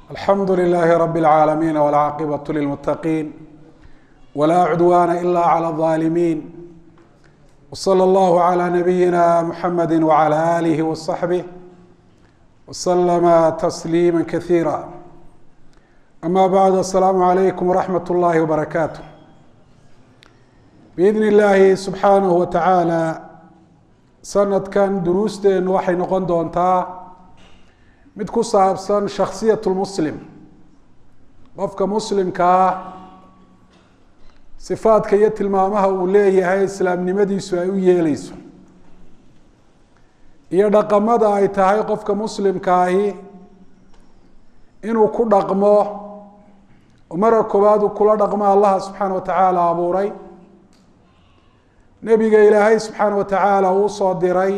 alxamdu لlh rb العaalamiin wاlcaaqibaة lilmutaqiin wla cudwana ila clى الظaalimiin wslى اllah عlى nabiyina mxamedi wعlى alih وصaxbih wslma تsliima kaثiira ama bعd aلsalaamu عalaykum wraxmat اllahi wbarakaatu biidn اllahi subxaanaه wa taعaalى sanadkan duruusteenu waxay noqon doontaa mid ku saabsan shaksiyat lmuslim qofka muslimkaa sifaadka iyo tilmaamaha uu leeyahay islaamnimadiisu ay u yeeleyso iyo dhaqamada ay tahay qofka muslimkaahi inuu ku dhaqmo oo mara koowaad uu kula dhaqmo allaha subxaana wa tacaala abuuray nebiga ilaahay subxaana wa tacaala uu soo diray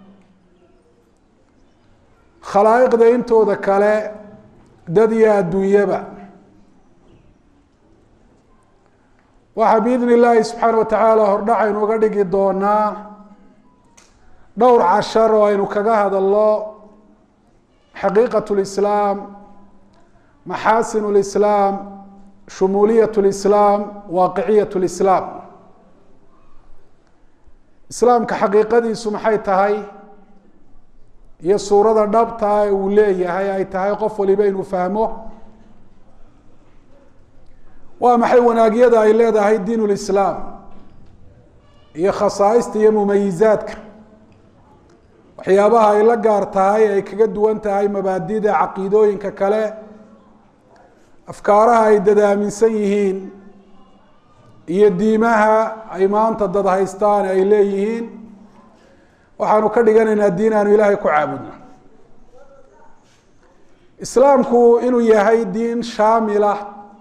khalaa'iqda intooda kale dad iyo adduunyaba waxaa biidn illaahi subxaana wa tacaala hordhacaynu uga dhigi doonaa dhowr cashar oo aynu kaga hadalno xaqiiqat lislaam maxaasin lislaam shumuuliyat lislaam waaqiciyat lislaam islaamka xaqiiqadiisu maxay tahay iyo suurada dhabtaa ee uu leeyahay ay tahay qof waliba inuu fahmo waa maxay wanaagyada ay leedahay diin lislaam iyo khasaaista iyo mumayizaadka waxyaabaha ay la gaar tahay ay kaga duwan tahay mabaadida caqiidooyinka kale afkaaraha ay dadaaminsan yihiin iyo diimaha ay maanta dad haystaan ay leeyihiin waxaanu ka dhiganaynaa diin aanu ilaahay ku caabudno islaamku inuu yahay diin shaamilah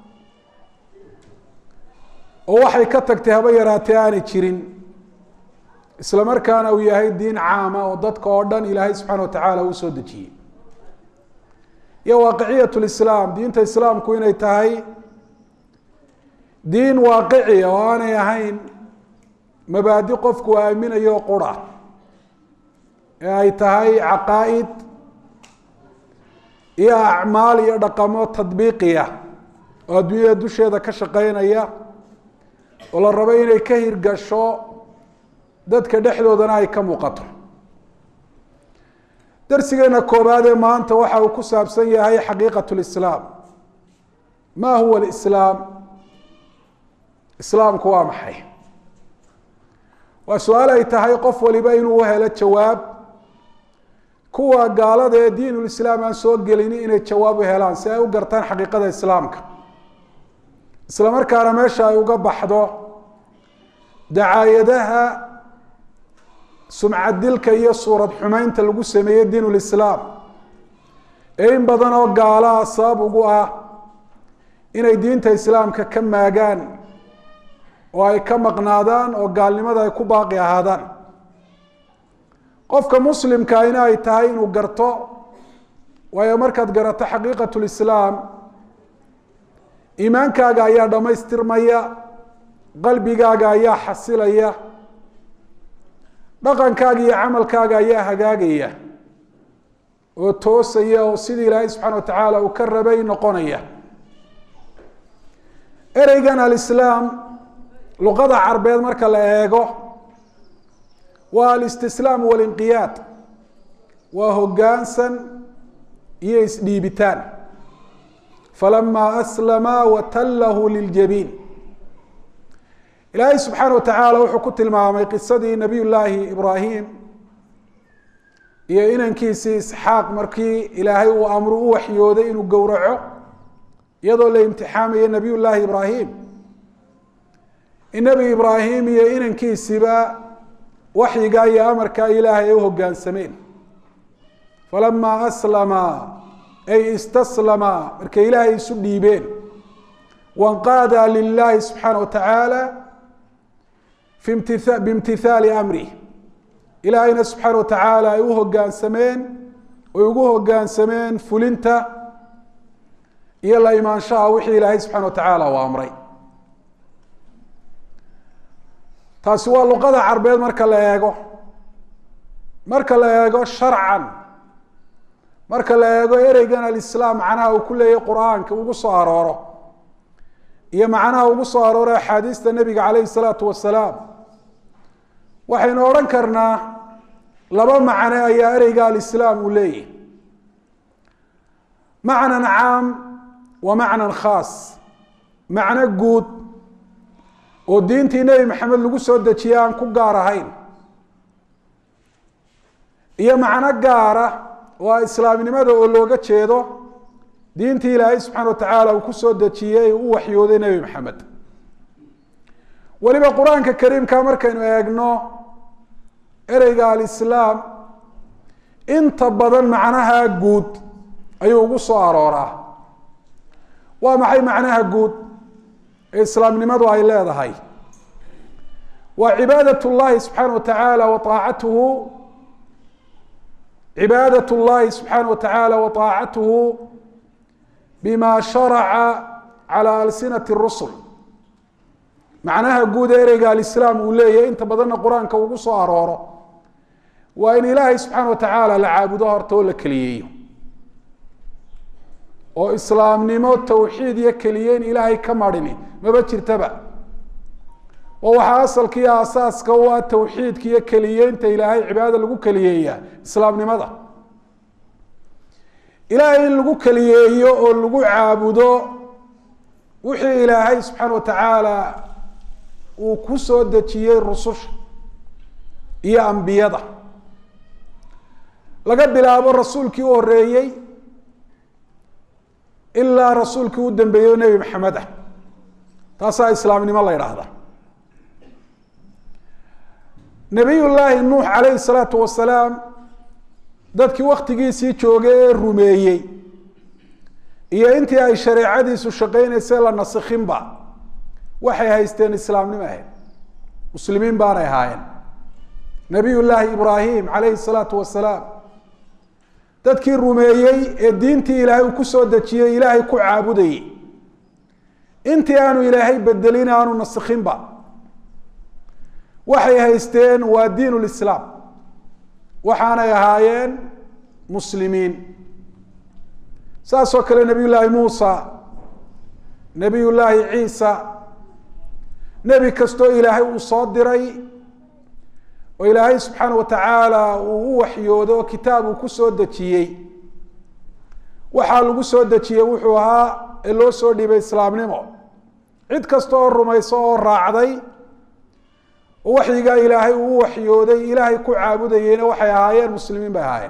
oo waxay ka tagtay haba yaraatee aanay jirin isla markaana uu yahay diin caama oo dadka oo dhan ilaahay subxaana wa tacaala uu soo dejiyey iyo waaqiciyat lislaam diinta islaamku inay tahay diin waaqiciya oo aanay ahayn mabaadi qofku aaminayo qura ee ay tahay caqaa'id iyo acmaal iyo dhaqamo tadbiiqiya oo adduunyada dusheeda ka shaqeynaya oo la rabo inay ka hirgasho dadka dhexdoodana ay ka muuqato darsigeena koobaad ee maanta waxa uu ku saabsan yahay xaqiiqat lislaam ma huwa lislaam islaamku waa maxay waa su-aal ay tahay qof waliba inuu helo jawaab kuwa gaalada ee diinulislaam aan soo gelini inay jawaab u helaan si ay u gartaan xaqiiqada islaamka isla markaana meesha ay uga baxdo dacaayadaha sumcadilka iyo suurad xumeynta lagu sameeyey diinulislaam ee in badan oo gaalaha sabab ugu ah inay diinta islaamka ka maagaan oo ay ka maqnaadaan oo gaalnimada ay ku baaqi ahaadaan qofka muslimka ina ay tahay inuu garto waayo markaad garato xaqiiqat lislaam iimaankaaga ayaa dhammaystirmaya qalbigaaga ayaa xasilaya dhaqankaaga iyo camalkaaga ayaa hagaagaya oo toosaya oo sidii ilaahay subxana wa tacaala uu ka rabay noqonaya ereygan alislaam luqada carbeed marka la eego waa alistislaam walinqiyaad waa hoggaansan iyo isdhiibitaan falamaa aslama watallahu liljabiin ilaahay subxaana wa tacaala wuxuu ku tilmaamay qisadii nabiy llaahi ibraahim iyo inankiisii isxaaq markii ilaahay uu amru u waxyooday inuu gowraco iyadoo la imtixaamayo nabiy llaahi ibraahim in nebi ibraahim iyo inankiisiba waxyiga iyo amarka ilaahay ay u hoggaansameen falamaa aslama ay istaslama markay ilaahay isu dhiibeen wanqaada lilaahi subxaana wa tacaala biimtithaali amrih ilaahayna subxaana wa tacaala ay u hoggaansameen oy ugu hoggaansameen fulinta iyo la imaanshaha wixii ilaahay subxana wa tacaala uu amray taasi waa luqada carbeed marka la eego marka la eego sharcan marka la eego ereygan alislaam macnaha uu ku leeyahy qur-aanka ugu soo arooro iyo macnaha ugu soo arooro axaadiista nebiga calayhi salaatu wasalaam waxaynu odhan karnaa laba macne ayaa ereyga alislaam uu leeyahy macnan caam wa macnan khaas macno guud oo diintii nebi maxamed lagu soo dejiyey aan ku gaar ahayn iyo macno gaara waa islaamnimada oo looga jeedo diintii ilaahay subxaana wa tacaala uu ku soo dejiyey u waxyooday nebi maxamed weliba qur-aanka kariimka markaynu eegno ereyga alislaam inta badan macnaha guud ayuu ugu soo arooraa waa maxay macnaha guud ee islaamnimadu ay leedahay waa cibaadat llahi subxaana wa tacaala wa aacatuhu cibaadat llahi subxaana wa tacaala wa aacatuhu bima sharaca cala alsinati rusul macnaha guud ee ereyga alislaam uu leeyahy inta badanna qur-aanka ugu soo arooro waa in ilaahay subxaana wa tacaala la caabudo horta oo la keliyeeyo oo islaamnimo tawxiid iyo keliyeyn ilaahay ka marini maba jirtaba oo waxaa asalka iyo asaaska u ah tawxiidka iyo keliyeynta ilaahay cibaadada lagu keliyeeya islaamnimada ilaahay in lagu keliyeeyo oo lagu caabudo wixii ilaahay subxaana wa tacaala uu ku soo dejiyey rususha iyo ambiyada laga bilaabo rasuulkii u horeeyey ilaa rasuulkii u dambeeyey o nebi maxamed ah taasaa islaamnimo la ydhaahda nabiy llaahi nuux calayhi salaatu wasalaam dadkii waktigiisii joogay ee rumeeyey iyo intii ay shareecadiisu shaqeynaysay la nasikhinba waxay haysteen islaamnimo ahayd muslimiin baanay ahaayeen nabiy llaahi ibraahim calayhi salaatu wasalaam dadkii rumeeyey ee diintii ilaahay uu ku soo dejiyey ilaahay ku caabudayey intii aanu ilaahay bedelin aanu nasikhinba waxay haysteen waa diin lislaam waxaanay ahaayeen muslimiin saasoo kale nabiy llaahi muusa nabiy llaahi ciisa nebi kastoo ilaahay uu soo diray oo ilaahay subxaana wa tacaala uu u waxyoodo oo kitaab uu ku soo dejiyey waxaa lagu soo dejiyey wuxuu ahaa ee loo soo dhiibay islaamnimo cid kasta oo rumayso oo raacday oo waxyigaa ilaahay uu u waxyooday ilaahay ku caabudayeyna waxay ahaayeen muslimiin bay ahaayeen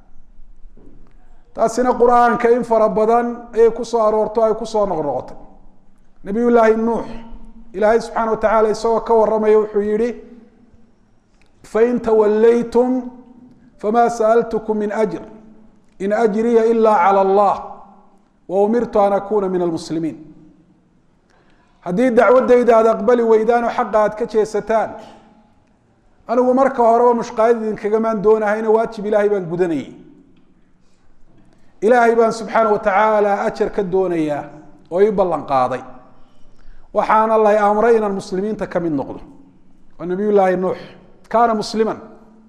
taasina qur-aanka in fara badan ayay kusoo aroorto ay kusoo noqnoqotay nabiy llaahi nuux ilaahay subxaana wa tacaala isagoo ka warramaya wuxuu yihi fain tawallaytum fama sa'altkm min ajr in ajriya ila calى allah wa umirtu an akuna min almuslimiin haddii dacwadayda aad aqbali weydaan oo xaqa aad ka jeesataan anigu marka horeba mushqaayad idinkagamaan doonahayna waajib ilaahay baan gudanayay ilaahay baan subxaana wa tacaala ajar ka doonayaa oo ii ballan qaaday waxaana lay amray inaan muslimiinta ka mid noqdo waa nabiy llaahi nuux kaana musliman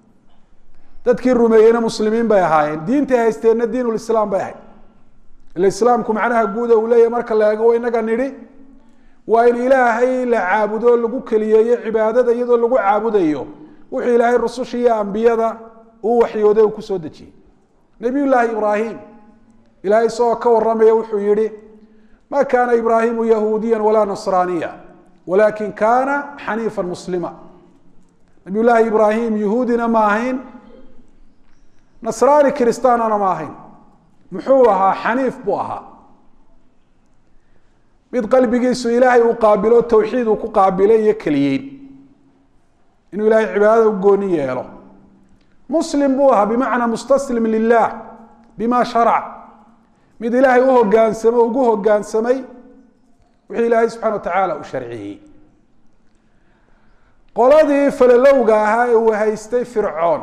dadkii rumeeyeyna muslimiin bay ahaayeen diintay haysteenna diin lislaam bay ahayd ila islaamku macnaha guuda uu leeyahy marka la eego inaga nidhi waa in ilaahay la caabudo lagu keliyeeyo cibaadada iyadoo lagu caabudayo wuxuu ilaahay rususha iyo ambiyada uu waxyooday uu kusoo dejiyey nabiy llaahi ibraahim ilahay isagoo ka waramaya wuxuu yihi ma kaana ibraahimu yahuudiya walaa nasraaniya walakin kana xaniifa muslima nabiy llaahi ibraahim yahuudina ma ahayn nasraani kiristaanana ma ahayn muxuu ahaa xaniif buu ahaa mid qalbigiisu ilaahay uu qaabilo tawxiid uu ku qaabilay iyo keliyeyn inuu ilahay cibaadada u gooni yeelo muslim buu ahaa bimacnaa mustaslim lilah bima sharac mid ilaahay u hogaansamo ugu hogaansamay wixii ilaahay subxana wa tacaala u sharciyey qoladii falalowga ahaa ee uu haystay fircoon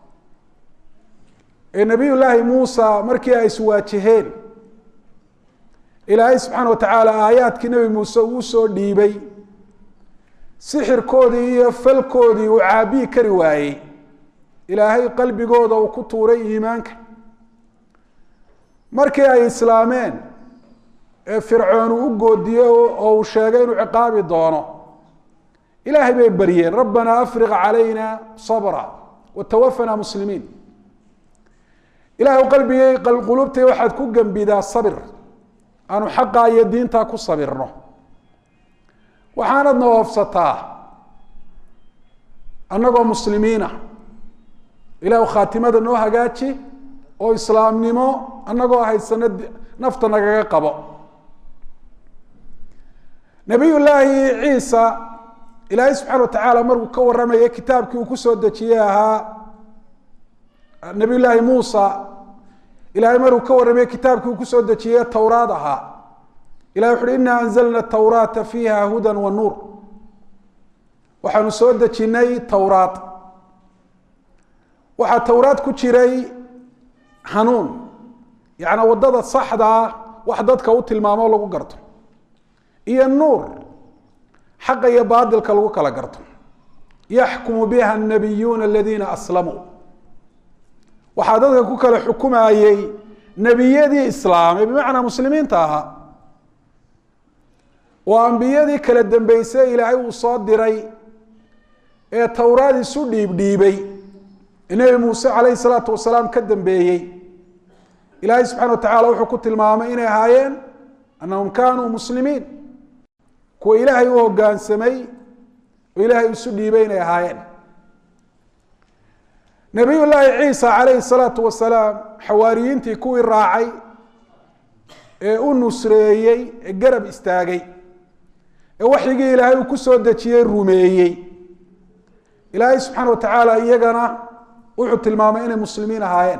ee nabiy llaahi muusa markii ay iswaajaheen ilaahay subxaana wa tacaala aayaadkii nebi muuse uu soo dhiibay sixirkoodii iyo falkoodii uu caabiyi kari waayey ilaahay qalbigooda uu ku tuuray iimaanka markii ay islaameen ee fircoon uu u goodiyey oo uu sheegay inuu ciqaabi doono ilaahay bay baryeen rabbanaa afriq calayna sabra watawafana muslimiin ilahay qalbigay qulubtay waxaad ku gembidaa sabir aanu xaqaa iyo diintaa ku sabirno waxaanad noofsataa annagoo muslimiina ilahu khaatimada noo hagaaji oo islaamnimo annagoo haysano nafta nagaga qabo nabiy llaahi ciisa ilaahay subxana wa tacaala markuu ka warramaya kitaabkii uu kusoo dejiyey ahaa nabiy llaahi muusa ilahay markuu ka warramaya kitaabkii uu kusoo dejiyey towraad ahaa ilahi wuxu uhi ina anzalna tawraata fiiha hudan wa nuur waxaanu soo dejinay towraad waxaa towraad ku jiray hanuun yacnaa waddada saxda ah wax dadka u tilmaamo lagu garto iyo nuur xaqa iyo baadilka lagu kala garto yaxkumu biha anabiyuuna aladiina aslamuu waxaa dadka ku kala xukumayey nebiyadii islaamay bimacnaa muslimiinta ahaa oo ambiyadii kala dambeysay ilaahay uu soo diray ee towraad isu dhiibdhiibay nebi muuse calayhi salaatu wasalaam ka dambeeyey ilaahay subxana wa tacala wuxuu ku tilmaamay inay ahaayeen annahum kaanuu muslimiin kuwa ilaahay u hoggaansamay oo ilaahay isu dhiibay inay ahaayeen nabiy llaahi ciisa calayhi salaatu wasalaam xawaariyiintii kuwii raacay ee u nusreeyey ee garab istaagay ee waxyigii ilaahay uu ku soo dejiyey rumeeyey ilaahay subxaana wa tacaala iyagana wuxuu tilmaamay inay muslimiin ahaayeen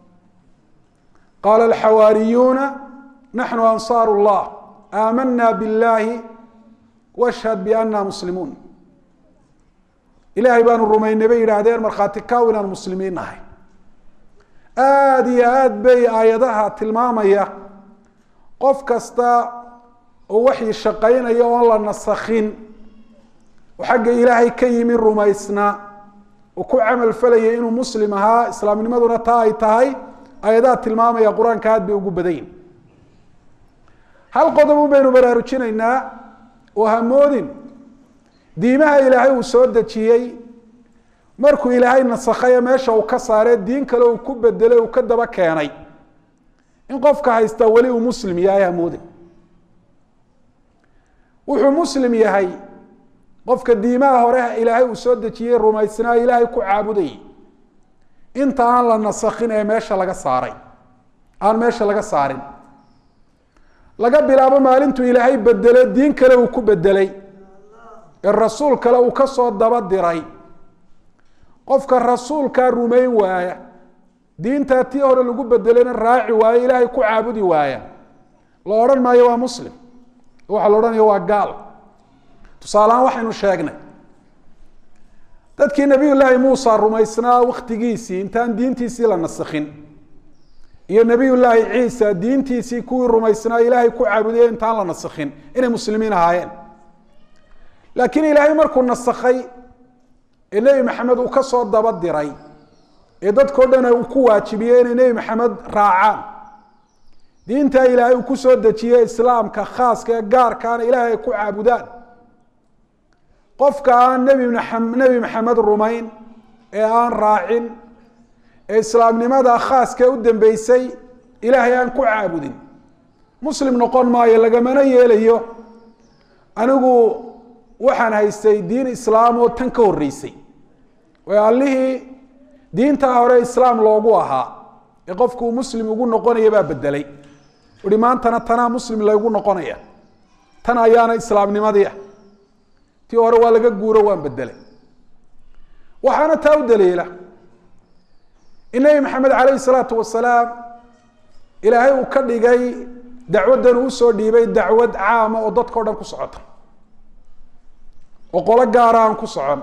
qaala alxawaariyuuna naxnu ansaaru llah aamana biاllahi washhad biana muslimuun ilaahay baanu rumaynay bay yidhaahdeen markhaati kaaw inaan muslimiin nahay aada iyo aad bay aayadaha tilmaamaya qof kasta oo waxii shaqaynaya oon la nasakhin oo xagga ilaahay ka yimi rumaysnaa oo ku camal falaya inuu muslim ahaa islaamnimaduna taa ay tahay ayadaha tilmaamaya qur-aanka aad bay ugu badan yihin hal qodob un baynu baraarujinaynaa oo hamoodin diimaha ilaahay uu soo dejiyey markuu ilaahay nasakhaye meesha uu ka saaree diin kale uu ku bedelay uu ka daba keenay in qofka haystaa weli uu muslim yahay hamoodin wuxuu muslim yahay qofka diimaha hore ilaahay uu soo dejiyey rumaysnaa ilaahay ku caabudayay inta aan la nasakhin ee meesha laga saaray aan meesha laga saarin laga bilaabo maalintuu ilaahay bedelo diin kale uu ku bedelay ee rasuul kale uu ka soo daba diray qofka rasuulkaa rumayn waaya diintaa tii hore lagu bedelayna raaci waayo ilaahay ku caabudi waaya la odhan maayo waa muslim waxaa la odhanaya waa gaal tusaalehaan waxaynu sheegnay dadkii nabiy llaahi muusa rumaysnaa waktigiisii intaan diintiisii la nasakhin iyo nabiy llaahi ciisa diintiisii kuwii rumaysnaa ilaahay ku caabudaya intaan la nasakhin inay muslimiin ahaayeen laakiin ilaahay markuu nasakhay ee nebi maxamed uu ka soo daba diray ee dadkao dhan uu ku waajibiyey inay nebi maxamed raacaan diintaa ilaahay uu ku soo dejiyey islaamka khaaska ee gaarkaana ilaahay ay ku caabudaan qofka aan nebi nebi maxamed rumayn ee aan raacin ee islaamnimada khaaska u dambeysay ilaahay aan ku caabudin muslim noqon maayo lagamana yeelayo anigu waxaan haystay diin islaam oo tan ka horreysay oo allihii diintaa hore islaam loogu ahaa ee qofkuu muslim ugu noqonaya baa bedelay uhi maantana tanaa muslim laygu noqonaya tan ayaana islaamnimadii ah tii hore waa laga guuro waan bedelay waxaana taa u daliila in nebi maxamed calayhi salaatu wasalaam ilaahay uu ka dhigay dacwaddan uu usoo dhiibay dacwad caama oo dadka o dhan ku socota oo qolo gaara aan ku socon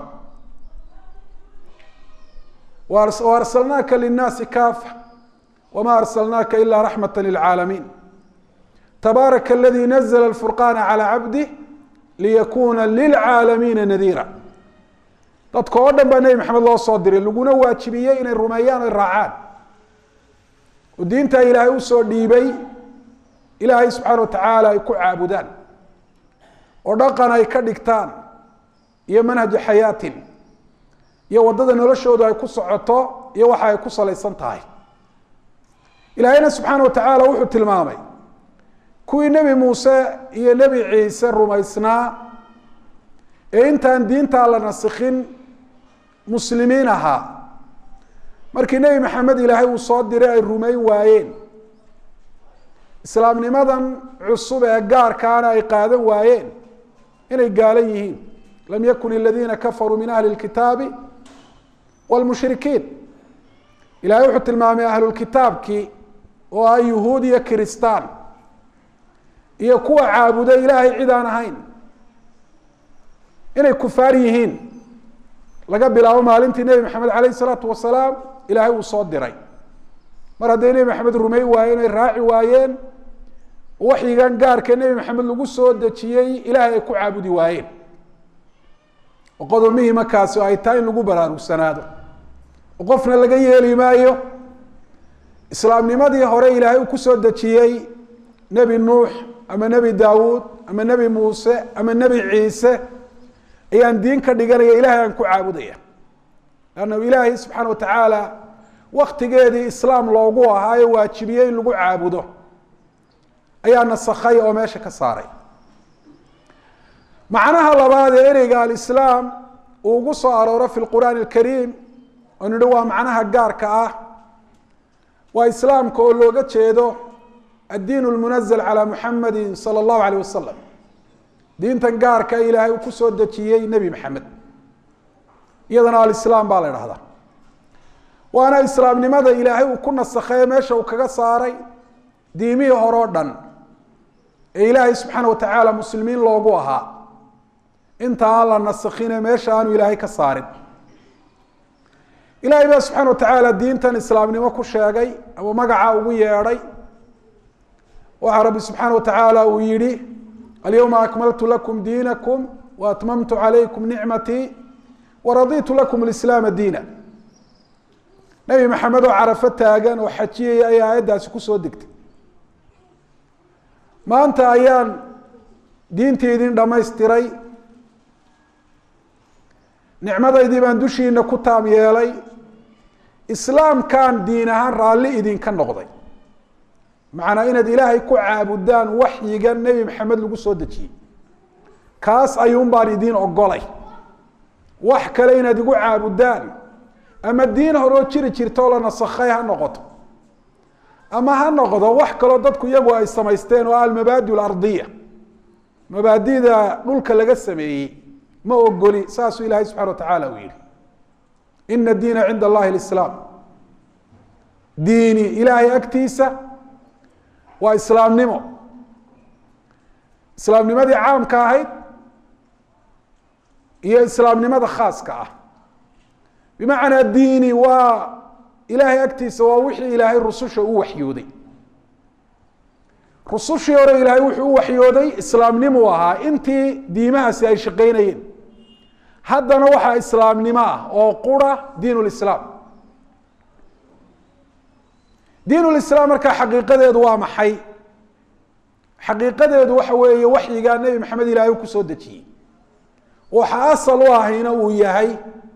arsalnaaka linaasi kaafa wma arsalnaaka ila raxmata lilcaalamiin tabaaraka aladii nazla furqaana calى cabdih liyakuna lilcaalamiina nadiira dadka oo dhan baa nebi maxamed loo soo diray laguna waajibiyey inay rumeeyaan oy raacaan oo diinta ilaahay usoo dhiibay ilaahay subxaana wa tacaala ay ku caabudaan oo dhaqan ay ka dhigtaan iyo manhaja xayaatin iyo waddada noloshoodu ay ku socoto iyo waxa ay ku salaysan tahay ilaahayna subxaana wa tacaala wuxuu tilmaamay kuwii nebi muuse iyo nebi ciise rumaysnaa ee intaan diintaa la nasikhin muslimiin ahaa markii nebi maxamed ilaahay uu soo diray ay rumayn waayeen islaamnimadan cusub ee gaarkaana ay qaadan waayeen inay gaalan yihiin lam yakun aladiina kafaruu min ahli lkitaabi wlmushrikiin ilahay wuxuu tilmaamay ahlulkitaabkii oo ah yuhuud iyo kiristaan iyo kuwa caabuda ilaahay cid aan ahayn inay kufaar yihiin laga bilaabo maalintii nebi maxamed alayh isalaatu wasalaam ilaahay uu soo diray mar hadday nebi maxamed rumey waayeen ay raaci waayeen waxyigan gaarka nebi maxamed lagu soo dejiyey ilaahay ay ku caabudi waayeen oo qodob muhimakaasi ay tahay in lagu baraarugsanaado oo qofna laga yeeli maayo islaamnimadii hore ilaahay uu kusoo dejiyey nebi nuux ama nebi daawuud ama nebi muuse ama nebi ciise ayaan diin ka dhiganaya ilahay aan ku caabudaya lannahu ilaahay subxaana watacaala waktigeedii islaam loogu ahaayo waajibiyey in lagu caabudo ayaa nasakhay oo meesha ka saaray macnaha labaad ee ereyga alislaam uu ugu soo arooro fi lqur'aani alkariim oo nidhi waa macnaha gaarka ah waa islaamka oo looga jeedo addiin lmunazal calaa muxamadi sala allahu alayh wasalam diintan gaarka ilaahay uu kusoo dejiyey nebi maxamed iyadana alislaam baa la idhahdaa waana islaamnimada ilaahay uu ku nasakhaye meesha uu kaga saaray diimihii hore o dhan ee ilaahay subxaana watacaala muslimiin loogu ahaa inta aan la nasakhine meesha aanu ilaahay ka saarin ilaahay baa subxaana watacaala diintan islaamnimo ku sheegay ama magaca ugu yeedhay waxaa rabbi subxaana watacaala uu yihi alyawma akmaltu lakum diinakum waatmamtu calaykum nicmatii waraditu lakum lislaama diina nebi maxamed oo carafo taagan oo xajiyaya ayaa aayaddaasi kusoo degtay maanta ayaan diintii idin dhamaystiray nicmadaydii baan dushiina ku taam yeelay islaamkaan diin ahaan raalli idinka noqday macnaa inaad ilaahay ku caabudaan waxyiga nebi maxamed lagu soo dejiyey kaas ayuun baan idiin ogolay wax kale inaad igu caabudaan ama diin horoo jiri jirtoo la nasakhay ha noqoto ama ha noqdo wax kaloo dadku iyagu ay samaysteen oo almabaadi alardiya mabaadida dhulka laga sameeyey ma ogoli saasuu ilaahay subxana watacaala uu yihi ina diina cinda allahi lislaam diini ilaahay agtiisa waa islaamnimo islaamnimadii caamka ahayd iyo islaamnimada khaaska ah bimacnaa diini waa ilaahay agtiisa waa wixii ilaahay rususha u waxyooday rusushii hore ilaahay wuxuu u waxyooday islaamnimu ahaa intii diimahaasi ay shaqaynayeen haddana waxaa islaamnimo ah oo qura diin lislaam diin lislaam markaa xaqiiqadeedu waa maxay xaqiiqadeedu waxa weeye waxyigaa nebi maxamed ilaahay u kusoo dejiyey waxa asal u ahayna uu yahay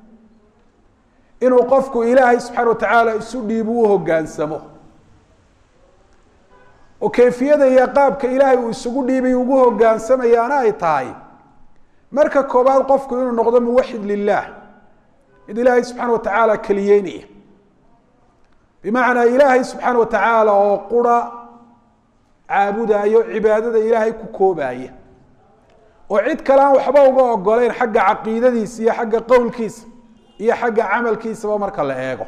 inuu qofku ilaahay subxaana watacaala isu dhiibu u hogaansamo oo kayfiyada iyo qaabka ilaahay uu isugu dhiibay ugu hogaansamayaana ay tahay marka koobaad qofku inuu noqdo muwaxid lilah mid ilaahay subxaana watacaala keliyeynaya bimacnaa ilaahay subxaana watacaala oo qura caabudayo cibaadada ilaahay ku koobaya oo cid kale aan waxba uga ogoleyn xagga caqiidadiisa iyo xagga qowlkiisa iyo xagga camalkiisaba marka la eego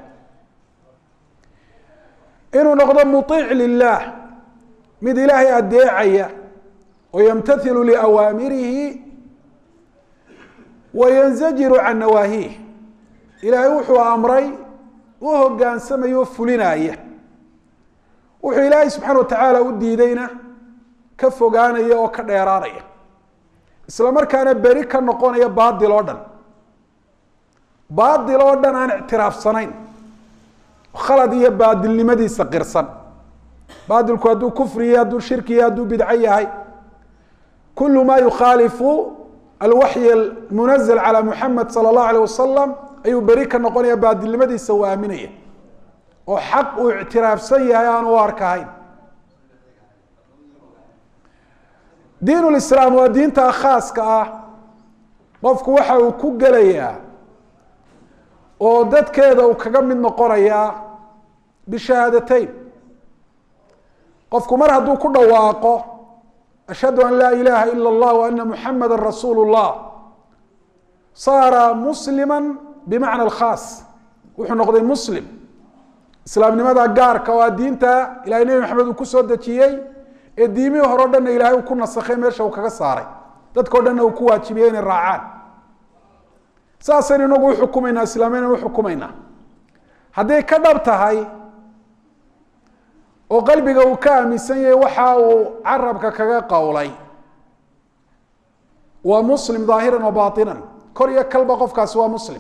inuu noqdo muiic lilah mid ilaahay adeecaya oo yamtailu liawaamirihi wa yanzajiru can nawaahiih ilaahay wuxuu amray u hogaansamaya oo fulinaya wuxuu ilaahay subxaana watacaala u diidayna ka fogaanaya oo ka dheeraanaya isla markaana beri ka noqonaya baadil oo dhan baadil oo dhan aan ictiraafsanayn khalad iyo baadilnimadiisa qirsan baadilku hadduu kufriya hadduu shirkiya hadduu bidco yahay kulu ma yukhaalifu alwaxyi almunazl calى muxamed salى اllahu alيh wasalam ayuu beri ka noqonaya baadilnimadiisa uu aaminaya oo xaq uu ictiraafsan yahay aan u arkahayn diin lislaam waa diinta khaaska ah qofku waxa uu ku gelayaa oo dadkeeda uu kaga mid noqonayaa bishahaadateyn qofku mar hadduu ku dhawaaqo ashhadu an laa ilaha ila اllah wa ana muxamada rasuulu اllah saara muslima bimacna alkhaas wuxuu noqday muslim islaamnimada gaarka oo a diinta ilahay nebi maxamed uu kusoo dejiyey ee diimihii hore o dhanna ilahay uu ku nasakhay meesha uu kaga saaray dadkao dhanna uu ku waajibiyey inay raacaan saasaynu inagu uxukumaynaa islaamiyana uxukumaynaa hadday ka dhab tahay oo qalbiga uu ka aaminsan yahay waxa uu carabka kaga qowlay waa muslim dhaahiran wa baatinan kor iyo kalba qofkaasi waa muslim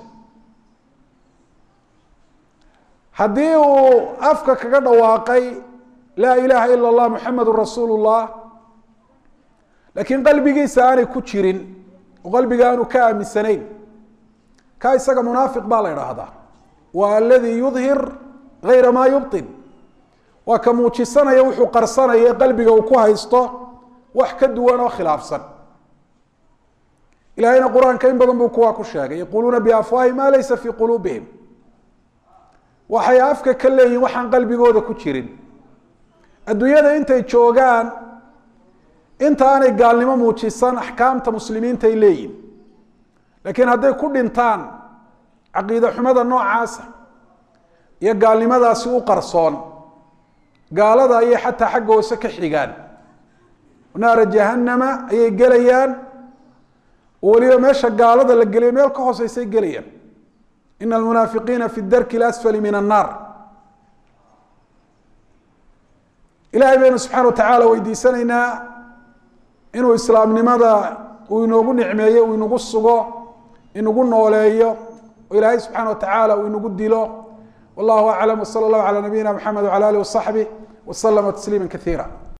haddii uu afka kaga dhawaaqay laa ilaha ila اllah muxamedun rasuulu llah laakiin qalbigiisa aanay ku jirin oo qalbiga aanu ka aaminsanayn ka isaga munaafiq baa la idhaahdaa waa aladi yudhir gayra ma yubطin waa ka muujisanaya wuxuu qarsanaya ee qalbiga uu ku haysto wax ka duwan oo khilaafsan ilahayna qur-aanka in badan buu kuwaa ku sheegay yaquluuna biafwaahi ma laysa fi quluubihim waxay afka ka leeyihin waxaan qalbigooda ku jirin adduunyada intay joogaan inta aanay gaalnimo muujisan axkaamta muslimiinta ay leeyihin laakiin hadday ku dhintaan caqiide xumada noocaasa iyo gaalnimadaasi u qarsoon gaalada ayay xataa xagga hoose ka xigaan naara jahanama ayay gelayaan oo weliba meesha gaalada la geliyo meel ka hooseysay gelayaan ina almunaafiqiina fi darki lasfali min annaar ilahay baynu subxana watacaala weydiisanaynaa inuu islaamnimada uu inoogu nicmeeyo uu inagu sugo inagu nooleeyo oo ilaahay subxaana watacaala uu inagu dilo wallahu aclam wsala allahu calaa nabiyina mxamed wcala alih wasaxbih waslama tasliima kaiira